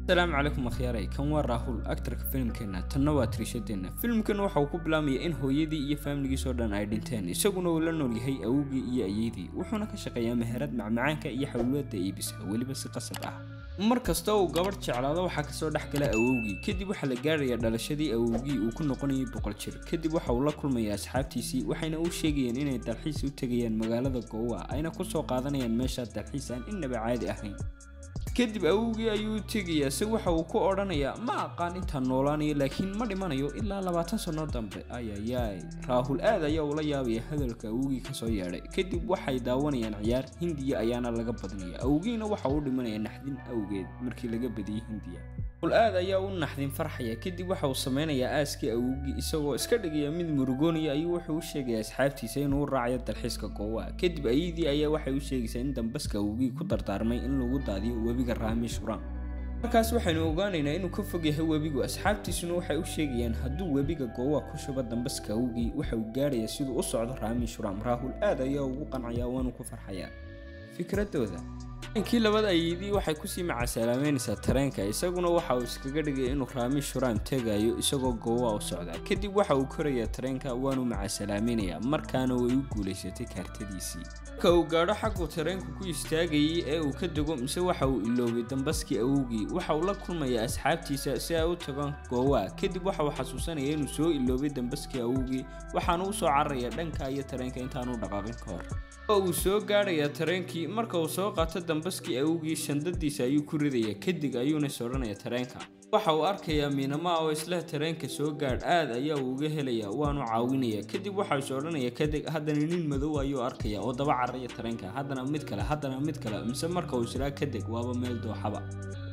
asalaamu calaykum akhyaaray kan waa raahul aktarka filimkeenna tanna waa tiriishadeenna filimkan waxa uu ku bilaamaya in hooyadii iyo faamiligiisoo dhan ay dhinteen isaguna uu la nool yahay awowgii iyo ayeydii wuxuuna ka shaqeeyaa meherad macmacaanka iyo xawlwada iibisa weliba si qasab ah mar kasta uu gabadh jeclaado waxaa kasoo dhex gala awowgii kadib waxaa la gaarayaa dhalashadii awowgii uu ku noqonayay boqol jir kadib waxa uu la kulmayaa asxaabtiisii waxayna u sheegayeen inay dalxiis u tegayaan magaalada goowa ayna kusoo qaadanayaan meesha dalxiis aan innaba caadi ahayn kadib awowgii ayuu u tegayaa se waxa uu ku odhanayaa ma aqaan intaan noolaanayo laakiin ma dhimanayo ilaa labaatan sanno dambe ayayaay raahul aad ayaa ula yaabaya hadalka awowgii kasoo yeedhay kadib waxay daawanayaan ciyaar hindiya ayaana laga badinaya awowgiina waxa uu dhimanaya naxdin awgeed markii laga badiyey hindiya raahul aad ayaa u naxdin farxaya kadib waxa uu sameynayaa aaskii awowgii isagoo iska dhigaya mid murugoonaya ayuu wuxuu u sheegayaa asxaabtiisa inuu u raacayo dalxiiska goowa kadib ayadii ayaa waxay u sheegaysaa in dambaska awowgii ku dardaarmay in lagu daadiyo webiga raamishuram markaas waxaynu ogaanaynaa inuu ka fog yahay webigu asxaabtiisuna waxay u sheegayaan hadduu webiga goowa ku shubo dambaska awowgii waxa uu gaarayaa siduu u socdo raamishuram raahul aad ayaa ugu qancaya waanu ku farxayaa fikradooda inkii labada ayidii waxay kusii macasalaameynaysaa tareenka isaguna waxa uu iskaga dhigay inuu raami shuraam tegayo isagoo goowa u socdaa kadib waxa uu korayaa tareenka waanu macasalaameynaya markaana way u guulaysatay kaartadiisii marka uu gaadho xaguu tareenku ku istaagayay ee uu ka dego mise waxa uu iloobay dambaskii awowgii waxa uu la kulmayaa asxaabtiisa si ay u tagaan goowa kadib waxa uu xasuusanaya inuu soo iloobay dambaskii awowgii waxaana u soo cararaya dhanka iyo tareenka intaanu dhaqaaqin ka hor uu soo gaadhayaa tareenkii marka uu soo qaato dambaskii awowgii shandadiisa ayuu ku ridaya kadib ayuuna is odhanaya tareenka waxa uu arkayaa miinama oo isla tareenka soo gaadh aad ayaa uu uga helayaa waanu caawinaya kadib waxau is odhanaya kadeg haddana nin madow ayuu arkaya oo daba cararaya tareenka haddana mid kale haddana mid kale mise marka uu israa kadeg waaba meel dooxaba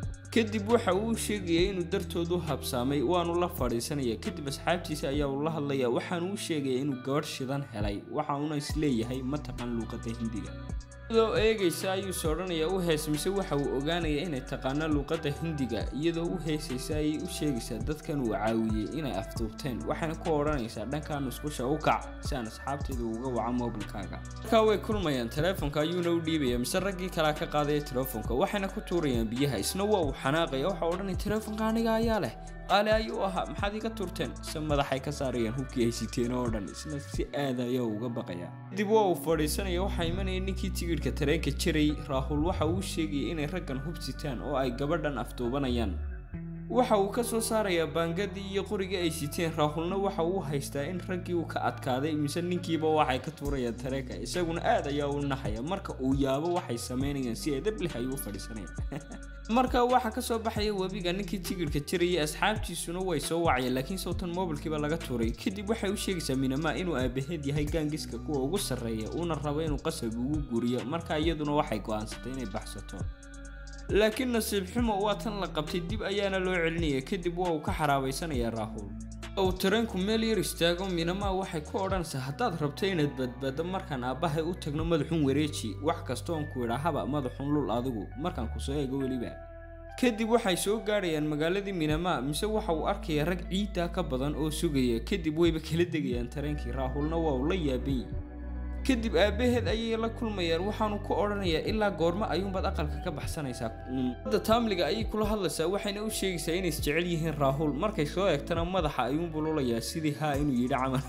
kadib waxa uu sheegaya inuu dartood u habsaamay waanu la fadhiisanaya kadib asxaabtiisa ayaa uu la hadlaya waxaanu u sheegaya inuu gabadh shidan helay waxa uuna isleeyahay ma taqaan luuqada hindiga iyadoo eegaysa ayuu is odhanaya u hees mise waxa uu ogaanaya inay taqaano luuqadda hindiga iyadoo u heesaysa ayay u sheegaysaa dadkan uu caawiyey inay afduubteen waxayna ku odhanaysaa dhankaa nusqusha u kac si aan asxaabteeda uga waca moobilkaaga markaa way kulmayaan teleefonka ayuuna u dhiibaya mise raggii kalea ka qaadaya teleefonka waxayna ku tuurayaan biyaha isna waa uu xanaaqaya waxa odhanaya teleefonka aniga ayaa leh qaali ayuu ahaa maxaad iga turteen se madaxay ka saarayaan hubkii ay siteen oo dhan isna si aad ayaa uga baqaya kadib waa uu fadhiisanaya waxaa imanaya ninkii tigidhka tareenka jiray raahul waxa uu sheegaya inay raggan hub sitaan oo ay gabadhan afduubanayaan waxa uu ka soo saarayaa baangadii iyo qorigii ay siteen raahulna waxa uu haystaa in raggii uu ka adkaaday mise ninkiiba waxay ka tuurayaan tareenka isaguna aad ayaa u naxaya marka uu yaabo waxay samaynayaan si eedableh ayuu u fadhiisanaya marka waxaa ka soo baxaya webiga ninkii tigidhka jirayay asxaabtiisuna way soo wacayeen laakiin sawtan moobilkiiba laga tuuray kadib waxay u sheegaysaa minamaa inuu aabaheed yahay gaangiska kuwa ugu sarreeya uuna rabo inuu qasab ugu guriyo marka iyaduna waxay go'aansatay inay baxsato laakiin nasiib xumo waa tan la qabtay dib ayaana loo celinaya kadib waa uu ka xaraabaysanayaa raahul uu tareenku meel yar istaago minamaa waxay ku odhanaysaa haddaad rabto inaad badbaado markaan aabbahay u tagno madaxun wareeji wax kastoon ku idhaahaba madaxun lul adigu markaan ku soo eego weliba kadib waxay soo gaadhayaan magaaladii minamaa mise waxa uu arkayaa rag ciiddaa ka badan oo sugaya kadib wayba kala degayaan tareenkii raahulna waa uu la yaaban yahi kadib aabbaheed ayay la kulmayaan waxaanu ku odhanayaa ilaa goormo ayuunbaad aqalka ka baxsanaysaa hadda taamliga ayay kula hadlaysaa waxayna u sheegaysaa inay isjecel yihiin raahul markay soo eegtana madaxa ayuunbuu lulayaa sidii haa inuu yidhi camal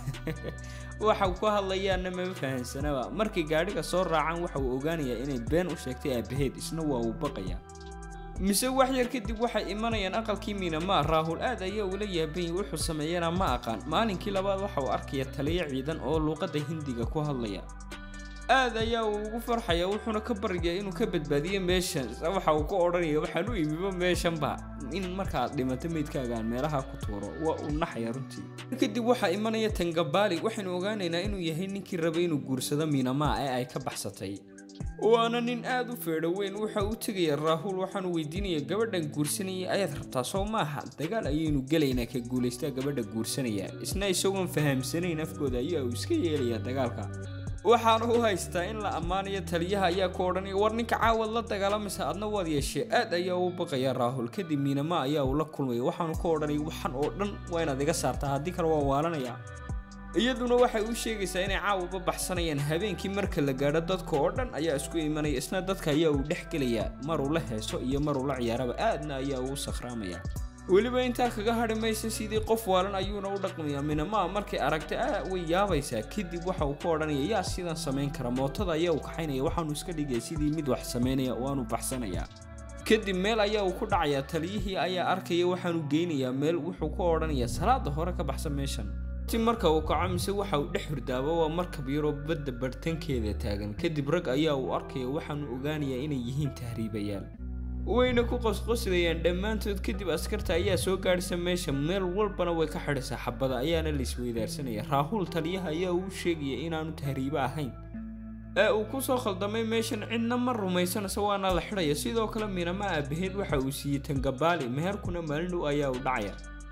waxa ku hadlayaanna mama fahansanaba markay gaadhiga soo raacaan waxa uu ogaanayaa inay been u sheegtay aabbaheed isna waa uu baqayaa mise wax yar kadib waxay imanayaan aqalkii miinamaa raahul aad ayaa ula yaabanyay wuxuu sameeyana ma aqaan maalinkii labaad waxa uu arkaya taliyo ciidan oo luuqadda hindiga ku hadlaya aad ayaa uu ugu farxaya wuxuuna ka baryayaa inuu ka badbaadiyo meeshan waxa uu ku odhanaya waxaan u imiba meeshanba in markaad dhimato meydkaagaan meelaha ku tuuro waa uu naxaya runtii kadib waxaa imanaya tangabaali waxaynu ogaanaynaa inuu yahay ninkii rabay inuu guursado miinamaa ee ay ka baxsatay waana nin aad u feedho weyn waxa uu tegaya raahul waxaanu weydiinaya gabadhan guursanayay ayaad rabtaa soo maaha dagaal ayaynu gelaynaa ka guulaystaa gabadha guursanaya isna isagoon fahamsanayn afkooda ayaa uu iska yeelayaa dagaalka waxaana u haystaa in la ammaanayo taliyaha ayaa ku odhanaya war ninka caawad la dagaalamaysa adna waad yeeshee aad ayaa u baqaya raahul kadib miinama ayaa uu la kulmaya waxaanu ku odhanaya waxan oo dhan waa inaad iga saartaa haddii kale waa waalanaya iyaduna waxay u sheegaysaa inay caawaba baxsanayaan habeenkii marka la gaadho dadka oo dhan ayaa isku imanaya isna dadka ayaa uu dhex gelayaa maruu la heeso iyo maruu la ciyaaraba aadna ayaa uu sakhraamaya weliba intaa kaga hadhi maysa sidii qof waalan ayuuna u dhaqmayaa minamaa markay aragta a way yaabaysaa kadib waxa uu ku odhanaya yaa sidan samayn kara mootada ayaa uu kaxaynaya waxaanu iska dhigaya sidii mid wax samaynaya waanu baxsanayaa kadib meel ayaa uu ku dhacayaa taliyihii ayaa arkaya waxaanu geynayaa meel wuxuu ku odhanayaa salaada hore ka baxsan meeshan ti marka uu kaco mise waxa uu dhex hurdaaba waa markab yaroo badda barhtankeeda taagan kadib rag ayaa uu arkaya waxaanu ogaanayaa inay yihiin tahriibayaal wayna ku qosqoslayaan dhammaantood kadib askarta ayaa soo gaadhisa meesha meel walbana way ka xidhisaa xabada ayaana la isweydaarsanaya raahuul taliyaha ayaa uu sheegaya inaanu tahriibo ahayn ee uu ku soo khaldamay meeshan cidna ma rumaysanaysa waana la xidhaya sidoo kale minama aabaheed waxa uu siiyey tangabaali meherkuna maalin dhow ayaa u dhacaya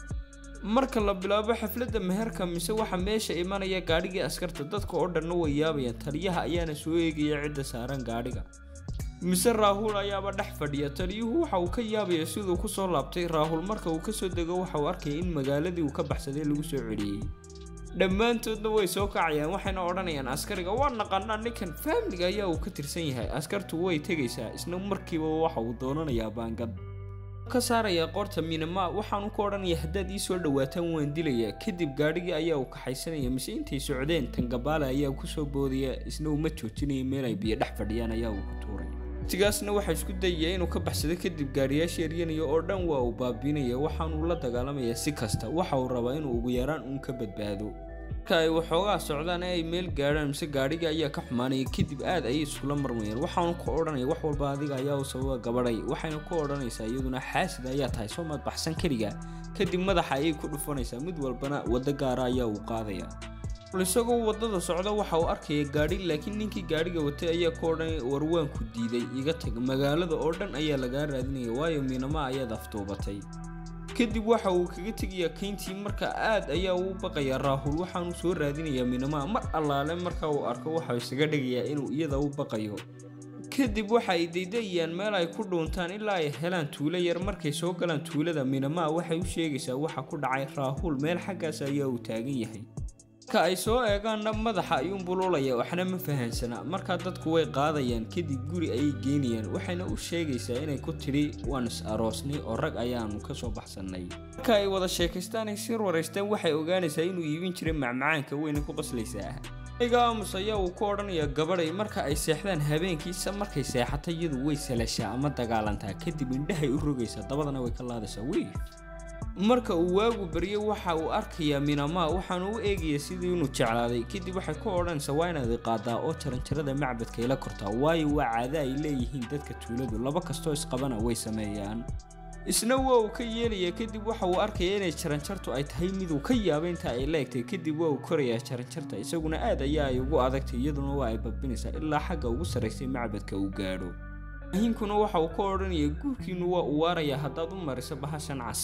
marka la bilaabo xafladda meherka mise waxa meesha imanaya gaadhigii askarta dadka oo dhanna way yaabayaan taliyaha ayaana soo eegaya cidda saaran gaadhiga mise raahuul ayaaba dhex fadhiya taliyuhu waxa uu ka yaabaya siduu ku soo laabtay raahuul marka uu kasoo dego waxa uu arkaya in magaaladii uu ka baxsaday lagu soo celiyey dhammaantoodna way soo kacayaan waxayna odhanayaan askariga waa naqanaa ninkan faamliga ayaa uu ka tirsan yahay askartu way tegaysaa isna markiiba waxa uu doonanayaa baangad ka saaraya qoorta minama waxaanu ku odhanaya haddaad ii soo dhawaataan waan dilayaa kadib gaadhigii ayaa uu kaxaysanaya mise intay socdeen tangabaale ayaa kusoo boodaya isna uma joojinaya meel ay biyo dhex fadhiyaan ayaa uu ku tuuray waqtigaasna waxaa isku dayaya inuu ka baxsado kadib gaadhiyaasha eryanaya oo dhan waa uu baabiinaya waxaanuu la dagaalamayaa si kasta waxa uu rabaa inuu ugu yaraan uun ka badbaado marka ay waxoogaa socdaan ee ay meel gaadhaan mise gaadhiga ayaa ka xumaanaya kadib aad ayay iskula marmayaan waxaanu ku odhanaya wax walba adiga ayaa u sababa gabadhay waxayna ku odhanaysaa iyaduna xaasid ayaa tahay soo maad baxsan keliga kadib madaxa ayay ku dhufanaysaa mid walbana waddo gaara ayaa uu qaadaya isagoo waddada socda waxa uu arkaya gaadhi laakiin ninkii gaadhiga watay ayaa ku odhanaya warwaanku diiday iga tag magaalada oo dhan ayaa lagaa raadinaya waayo miinama ayaad afduubatay kadib waxa uu kaga tegayaa kayntii marka aad ayaa uu baqayaa raahul waxaanu soo raadinayaa minamaa mar allaale marka uu arko waxau isaga dhigayaa inuu iyada u baqayo kadib waxa ay daydayayaan meel ay ku dhuuntaan ilaa ay helaan tuulo yar markay soo galaan tuulada minamaa waxay u sheegaysaa waxa ku dhacay raahul meel xaggaas ayaa uu taagan yahay marka ay soo eegaanna madaxa ayuun bululaya waxna ma fahansana markaa dadku way qaadayaan kadib guri ayay geynayaan waxayna u sheegaysaa inay ku tidhi waan is aroosnay oo rag ayaanu ka soo baxsannay marka ay wada sheekaystaan ay sir waraystaan waxay ogaanaysaa inuu iibin jiray macmacaanka weyna ku qoslaysaa iga aamus ayaa uu ku odhanayaa gabadhay marka ay seexdaan habeenkiisa markay seexato iyadu way salashaa ama dagaalantaa kadib indhahay u rogaysaa dabadana way ka laadaysaa wey marka uu waagu baryo waxa uu arkayaa minamaa waxaanu u eegaya sidii inuu jeclaaday kadib waxay ku odhanaysaa waa inaad iqaadaa oo jaranjarada macbadka ila kortaa waayo waa caado ay leeyihiin dadka tuuladu laba kastoo isqabana way sameeyaan isna waa uu ka yeelayaa kadib waxa uu arkaya inay jaranjartu ay tahay miduu ka yaaba inta ay leegtay kadib waa uu korayaa jaranjarta isaguna aad ayaa ay ugu adagtay iyaduna waa ay babinaysaa ilaa xagga ugu sarraysay macbadka uu gaadho ahinkuna waxa uu ka odhanaya guurkiinu waa u waarayaa haddaad u mariso bahashan cas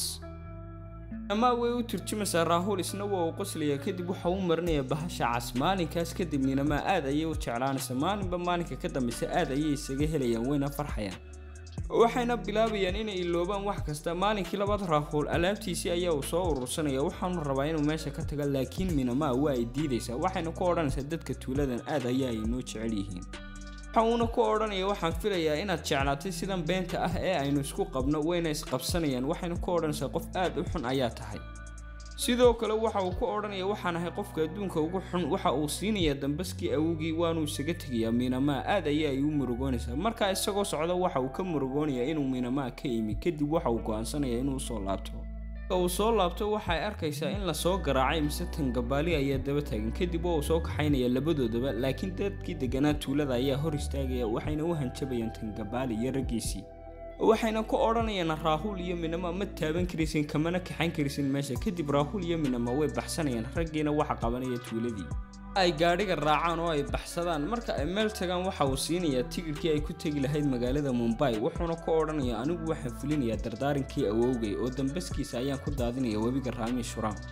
amaa way u turjumaysaa raahul isna waa uu qoslayaa kadib waxa uu marinayaa bahasha cas maalinkaas kadib ninamaa aad ayay u jeclaanaysa maalinba maalinka ka dambaysa aad ayay isaga helayaan wayna farxayaan waxayna bilaabayaan inay iloobaan wax kasta maalinkii labaad raahul alaabtiisii ayaa uu soo urursanaya waxaanu rabaa inuu meesha ka taga laakiin minamaa waa ay diidaysaa waxayna ku odhanaysaa dadka tuuladan aad ayaa ay noo jecel yihiin waxa uuna ku odhanaya waxaan filayaa inaad jeclaatay sidan beenta ah ee aynu isku qabno wayna isqabsanayaan waxayna ku odhanaysaa qof aad u xun ayaa tahay sidoo kale waxa uu ku odhanaya waxaan ahay qofka adduunka ugu xun waxa uu siinayaa dambaskii awogii waanuu isaga tegayaa miinamaa aad ayaa ay u murugoonaysaa markaa isagoo socda waxa uu ka murugoonayaa inuu miinamaa ka imi kadib waxa uu go'aansanaya inuu usoo laabto uu soo laabto waxay arkaysaa in lasoo garaacay mise tangabaali ayaa daba taagan kadib waa uu soo kaxaynaya labadoodaba laakiin dadkii deganaa tuulada ayaa hor istaagaya waxayna u hanjabayaan tangabaali iyo raggiisii waxayna ku odhanayaan raahul iyo minama ma taaban karaysin kamana kaxayn karaysin meesha kadib raahul iyo minama way baxsanayaan raggiina waxa qabanaya tuuladii ay gaadhiga raacaan oo ay baxsadaan marka ay meel tagaan waxa uu siinayaa tigidhkii ay ku tegi lahayd magaalada mumbai wuxuuna ku odhanayaa anigu waxaan fulinayaa dardaarinkii awowgay oo dambaskiisa ayaan ku daadinaya webiga raami shuraam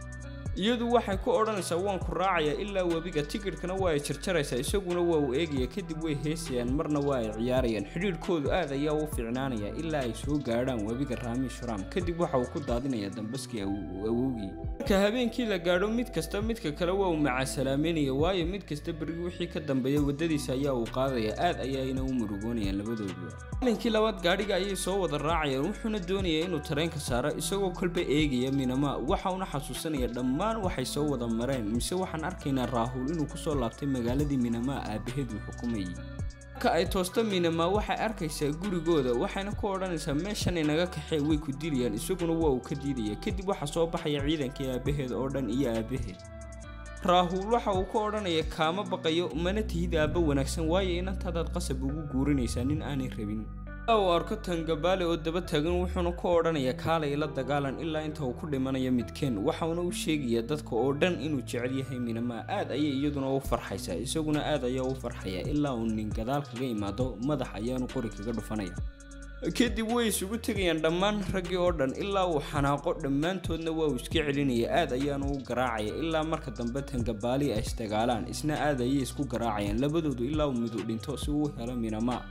iyadu waxay ku odhanaysaa waan ku raacayaa ilaa webiga tigidhkana waa ay jarjaraysaa isaguna waa uu eegaya kadib way heesayaan marna waa ay ciyaarayaan xidhiidhkoodu aad ayaa u fiicnaanaya ilaa ay soo gaadhaan webiga raami shuraam kadib waxa uu ku daadinayaa dambaskii awowgii marka habeenkii la gaadho mid kasta midka kale waa uu macasalaameynaya waayo mid kasta berigi wixii ka dambeeya waddadiisa ayaa uu qaadaya aad ayaayna u murugoonayaan labadooduba maalinkii labaad gaadhiga ayay soo wada raacayaan wuxuuna doonayaa inuu tareenka saaro isagoo kolba eegaya minama waxa uuna xasuusanaya dhammaan waxay soo wada mareen mise waxaan arkaynaa raahul inuu kusoo laabtay magaaladii minamaa aabaheed uu xukumayay marka ay toosto minamaa waxay arkaysaa gurigooda waxayna ku odhanaysaa meeshan inaga kaxee way ku dilayaan isaguna waa uu ka diidaya kadib waxaa soo baxaya ciidankii aabaheed oo dhan iyo aabaheed raahuul waxa uu ka odhanaya kaama baqayo mana tihid aabba wanaagsan waayo inantaadaad qasab ugu guurinaysaa nin aanay rabin uu arko tangabaale oo daba taagan wuxuuna ku odhanayaa kaalay la dagaalan ilaa inta uu ku dhimanayo midkeen waxauna u sheegayaa dadka oo dhan inuu jecel yahay minamaa aad ayay iyaduna u farxaysaa isaguna aad ayaa u farxaya ilaa uu nin gadaal kaga imaado madax ayaanu qori kaga dhufanaya kadib way isugu tegayaan dhammaan raggii oo dhan ilaa uu xanaaqo dhammaantoodna waa uu iska celinaya aad ayaanu u garaacaya ilaa marka dambe tangabaali ay isdagaalaan isna aad ayay isku garaacayaan labadoodu ilaa uu midu dhinto si uu helo minamaa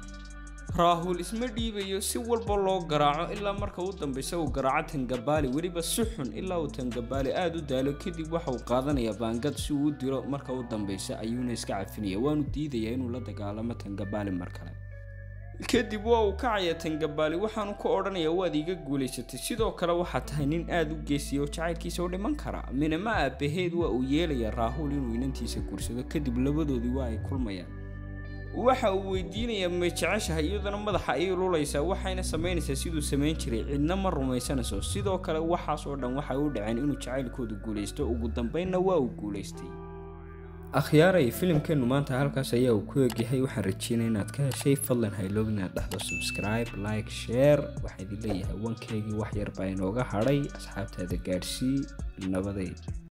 raahul isma dhiibayo si walba loo garaaco ilaa marka u dambeysa uu garaaco tangabaali weliba si xun ilaa uu tangabaali aada u daalo kadib waxa uu qaadanayaa baangad si uu u dilo marka u dambeysa ayuuna iska cafinaya waanu diidayaa inuu la dagaalamo tangabaali mar kale kadib waa uu kacaya tangabaali waxaanu ku odhanayaa waad iiga guulaysatay sidoo kale waxaa tahay nin aada u geesiya oo jacaylkiisa u dhiman kara minama aabaheed waa uu yeelayaa raahul inuu inantiisa guursado kadib labadoodii waa ay kulmayaan waxa uu weydiinayaa may jeceshahay iyaduna madaxa ayay lulaysaa waxayna samaynaysaa siduu samayn jiray cidna ma rumaysanayso sidoo kale waxaas oo dhan waxay u dhaceen inuu jacaylkoodu guulaysto ugu dambeynna waa uu guulaystay akhyaaray filimkeennu maanta halkaas ayaa uu ku egyahay waxaan rajeynaya inaad ka heshay fadlan hayloog inaad dhahdo subscribe like share waxaa idin leeyahay wankeygii wax yar baa inooga hadhay asxaabtaada gaadhsii nabadeed